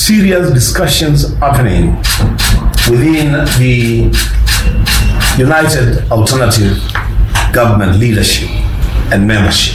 serious discussions happening within the United Alternative Government leadership and membership.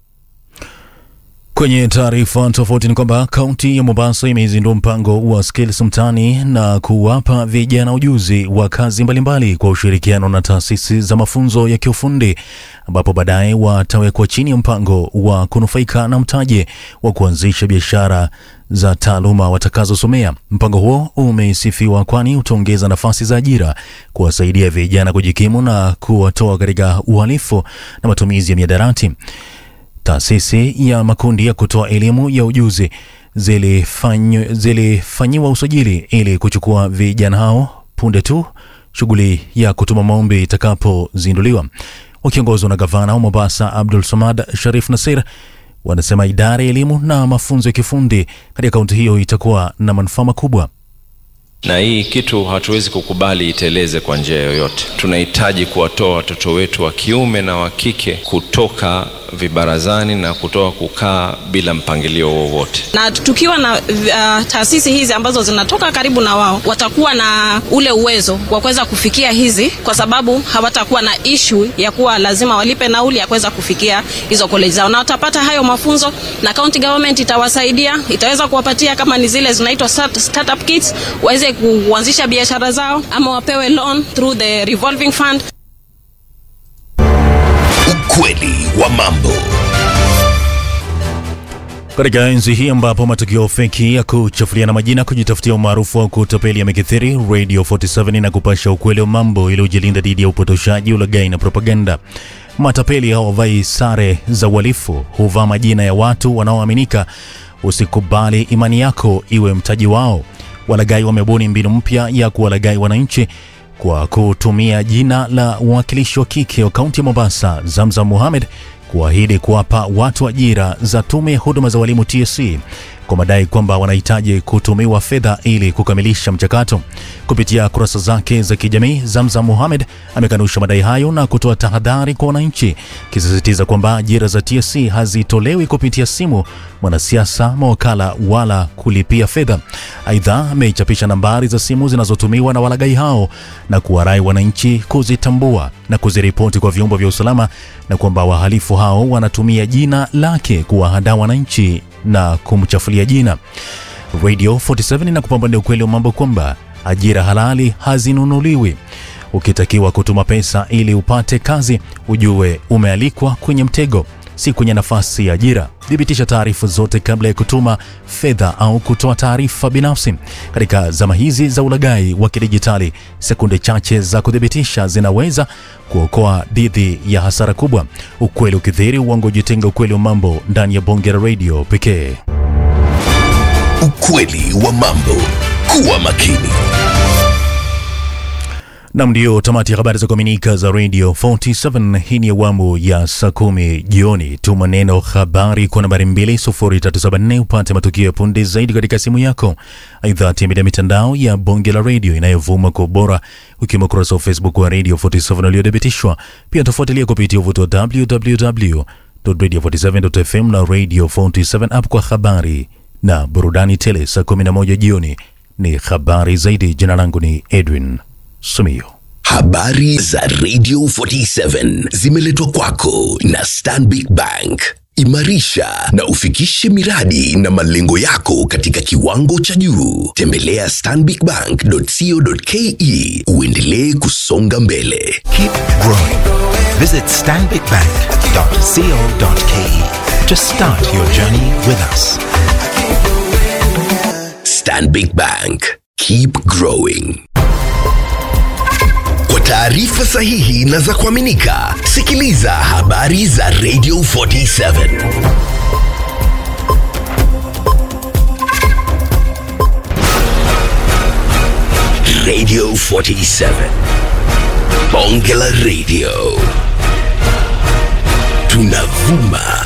Kwenye taarifa tofauti ni kwamba kaunti ya Mombasa imezindua mpango wa Skills Mtaani na kuwapa vijana ujuzi wa kazi mbalimbali kwa ushirikiano na taasisi za mafunzo ya kiufundi ambapo baadaye watawekwa chini ya mpango wa kunufaika na mtaji wa kuanzisha biashara za taaluma watakazosomea. Mpango huo umesifiwa kwani utaongeza nafasi za ajira, kuwasaidia vijana kujikimu na kuwatoa katika uhalifu na matumizi ya miadarati. Taasisi ya makundi ya kutoa elimu ya ujuzi zilifanyiwa zilifanyiwa usajili ili kuchukua vijana hao punde tu shughuli ya kutuma maombi itakapozinduliwa. Wakiongozwa na gavana wa Mombasa Abdul Samad Sharif Nasir, wanasema idara ya elimu na mafunzo ya kifundi katika kaunti hiyo itakuwa na manufaa makubwa. na hii kitu hatuwezi kukubali iteleze kwa njia yoyote. Tunahitaji kuwatoa watoto wetu wa kiume na wa kike kutoka vibarazani na kutoka kukaa bila mpangilio wowote. na tukiwa na uh, taasisi hizi ambazo zinatoka karibu na wao watakuwa na ule uwezo wa kuweza kufikia hizi kwa sababu hawatakuwa na ishu ya kuwa lazima walipe nauli ya kuweza kufikia hizo college zao na watapata hayo mafunzo na county government itawasaidia itaweza kuwapatia kama ni zile zinaitwa start, startup kits waweze kuanzisha biashara zao ama wapewe loan through the revolving fund Ukweli wa mambo. Katika enzi hii ambapo matukio feki ya kuchafuliana majina, kujitafutia umaarufu wa kutapeli yamekithiri, Radio 47 na kupasha ukweli wa mambo ili ujilinda dhidi ya upotoshaji, ulaghai na propaganda. Matapeli hawavai sare za uhalifu, huvaa majina ya watu wanaoaminika. Usikubali imani yako iwe mtaji wao. Walaghai wamebuni mbinu mpya ya kuwalaghai wananchi kwa kutumia jina la mwakilishi wa kike wa kaunti ya Mombasa, Zamzam Mohamed, kuahidi kuwapa watu ajira za tume ya huduma za walimu TSC kwa madai kwamba wanahitaji kutumiwa fedha ili kukamilisha mchakato. Kupitia kurasa zake za kijamii, Zamzam Mohamed amekanusha madai hayo na kutoa tahadhari kwa wananchi, akisisitiza kwamba ajira za TSC hazitolewi kupitia simu, mwanasiasa, mawakala wala kulipia fedha. Aidha, ameichapisha nambari za simu zinazotumiwa na walaghai hao na kuwarai wananchi kuzitambua na kuziripoti kwa vyombo vya usalama na kwamba wahalifu hao wanatumia jina lake kuwahadaa wananchi na kumchafulia jina. Radio 47 na kupambania ukweli wa mambo kwamba ajira halali hazinunuliwi. Ukitakiwa kutuma pesa ili upate kazi, ujue umealikwa kwenye mtego, si kwenye nafasi ya ajira. Thibitisha taarifa zote kabla ya kutuma fedha au kutoa taarifa binafsi. Katika zama hizi za ulaghai wa kidijitali, sekunde chache za kuthibitisha zinaweza kuokoa dhidi ya hasara kubwa. Ukweli ukithiri, uongo jitenga. Ukweli wa mambo ndani ya bonge la radio pekee. Ukweli wa mambo. Kuwa makini. Nam, ndio tamati ya habari za kuaminika za Radio 47. Hii ni awamu ya saa kumi jioni. Tuma neno habari kwa nambari 20374 upate matukio ya punde zaidi katika simu yako. Aidha, tembelea mitandao ya bonge la radio inayovuma kwa ubora, ukiwemo ukurasa wa Facebook wa Radio 47 uliothibitishwa. Pia tofuatilia kupitia uvuto wa www.radio47.fm na Radio 47 app kwa habari na burudani tele. Saa 11 jioni ni habari zaidi. Jina langu ni Edwin Sumio. Habari za Radio 47 zimeletwa kwako na Stanbic Bank. Imarisha na ufikishe miradi na malengo yako katika kiwango cha juu. Tembelea stanbicbank.co.ke uendelee kusonga mbele. Keep growing. Visit stanbicbank.co.ke to start your journey with us. Stanbic Bank. Keep growing. Kwa taarifa sahihi na za kuaminika, sikiliza habari za Radio 47. Radio 47. Bonge la Radio. Tunavuma